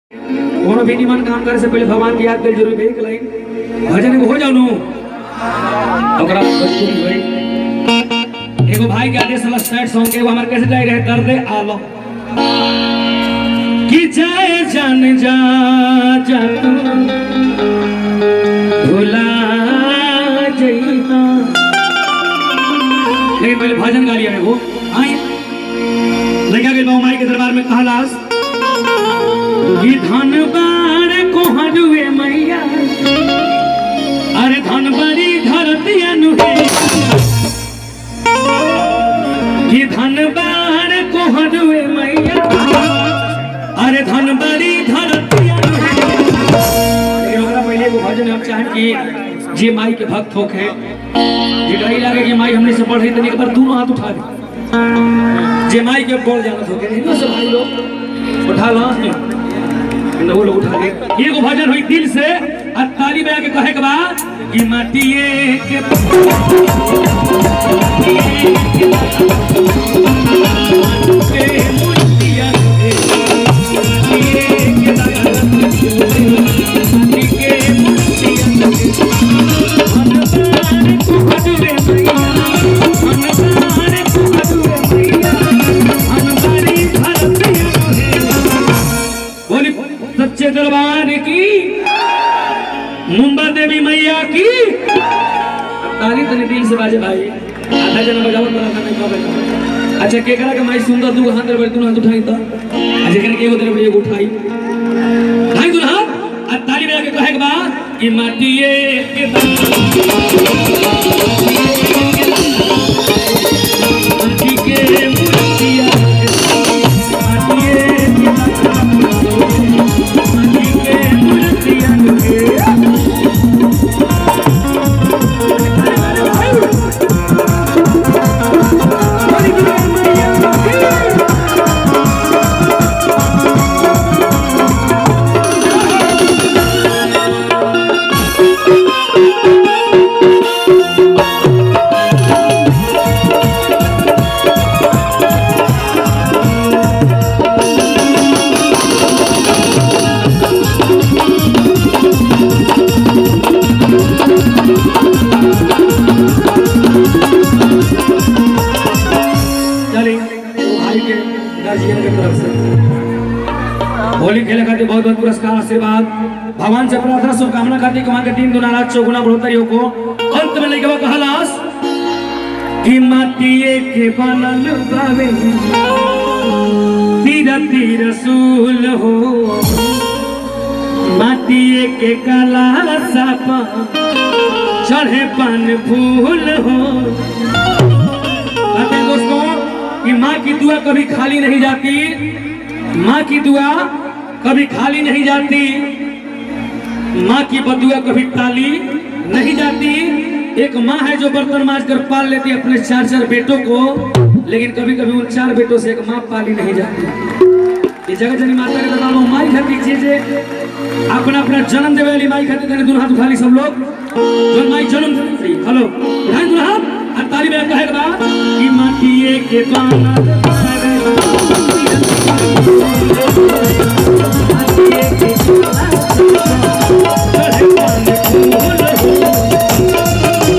कोनो भी निमन काम करे से पहले भगवान की याद कर जरूर एक लाइन भजन एगो हो जाओ नु ओकरा बाद भोजपुरी होई एगो भाई के आदेश वाला सैड सॉन्ग के एगो हमर कैसे जाए रहे कर दे आलो कि जाए जान जा जा तू भुला जइहा लेकिन पहले भजन गा लिया एगो आई लगा के माई के दरबार में कहलास ये धन बार को हरुए मैया अरे धन बड़ी धरती अनुहे ये धन बार को हरुए मैया अरे धन बड़ी धरती अनुहे लेकिन हमरा पहले एगो भजन हम चाहें कि जे माई के भक्त होखे जेकरा ई लागे कि माई हमने से पढ़ रही तनी एक बार दोनों हाथ उठा दे जे माई के बोल जानत होखे हिंदू से भाई लोग उठा लो ना वो लोग उठा ले एगो भजन होई दिल से आ ताली बजा के कहे के बा कि माटिए के के मुटिया रे, माटिए के माटी के मुटिया रे, मनदार कुहरुए मैया, मनदार कुहरुए मैया, मनदारी धरतिया रे। बोली सच्चे दरबार की मुंबा देवी मैया की ताली तने दिल से बाजे भाई आधा जना बजावत बड़ा नहीं कबे अच्छा केकरा के माई सुंदर दू हाथ रे दू हाथ उठाई तो आ जेकरा के एगो दे एगो उठाई ढाई दू हाथ आ ताली बजा के कहे के बा कि माटिए के माटी के मुर्तिया माटिए के माटी के मुर्तिया के चली वो भाई के गार्जियन के तरफ से होली खेले खातिर बहुत बहुत पुरस्कार आशीर्वाद भगवान से प्रार्थना शुभकामना खातिर कि वहां के तीन गुना रात चौगुना बढ़ोतरी को अंत में लेके वो कहलास कि माटिए के बनल बावे तीर तीर सूल हो माटिए के कला साप चढ़े पान फूल हो कहते हैं दोस्तों कि माँ की दुआ कभी खाली नहीं जाती माँ की दुआ कभी खाली नहीं जाती माँ की बदुआ कभी ताली नहीं जाती एक माँ है जो बर्तन माज कर पाल लेती है अपने चार चार बेटों को लेकिन कभी कभी उन चार बेटों से एक माँ पाली नहीं जाती ये जगह जनी माता के दरबार में माई खाती चीजे अपना अपना जन्म देवे वाली माई खाती तने दोनों हाथ उठा ली सब लोग जो माई जन्म देती हेलो उठाए दोनों हाथ और ताली बजा कहे बा कि माटिए के पाना माटिए के चढ़े पान फूल हो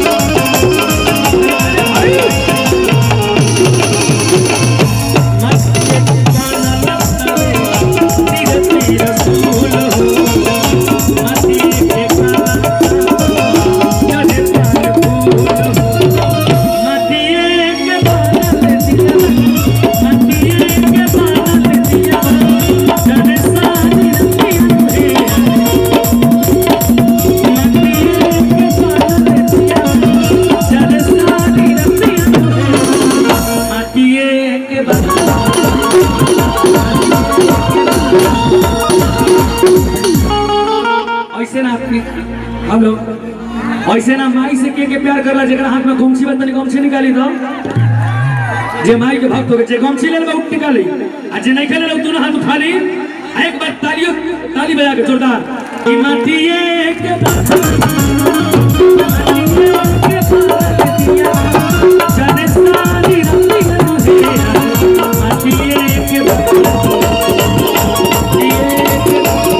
माटिए के पाना लतावे, तीर तीर फूल हो माटिए के पाना चढ़े पान फूल हो माटिए के पाना दिया माटिए के पाना दिया चढ़े सानी रतिया माटिए के पाना दिया चढ़े सानी रतिया माटिए के पाना ऐसे ना अपनी हम लोग ऐसे ना माई से के के प्यार करला जेकरा हाथ में गमछी बा तनी गमछी निकाली दो जे माई के भक्त होके जे गमछी ले ले उठ निकाली आ जे नहीं खेले लोग दोनों हाथ उठा ली आ एक बार तालियों ताली बजा के जोरदार कि माटिए के जाने सारी रतिया माटिए के माटिए के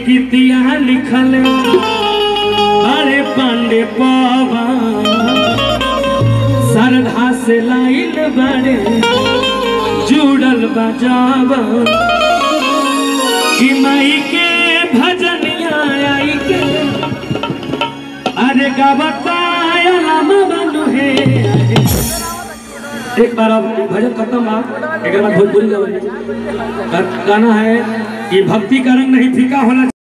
गीतिया लिखल अरे पांडे पवन श्रद्धा से लाइल बड़े जुड़ल बजावन कि माई के भजनिया आई के अरे गावता बनू है एक बार अब भजन खत्म बा एक बार भोजपुरी गावे गाना है कि भक्ति का रंग नहीं फीका होना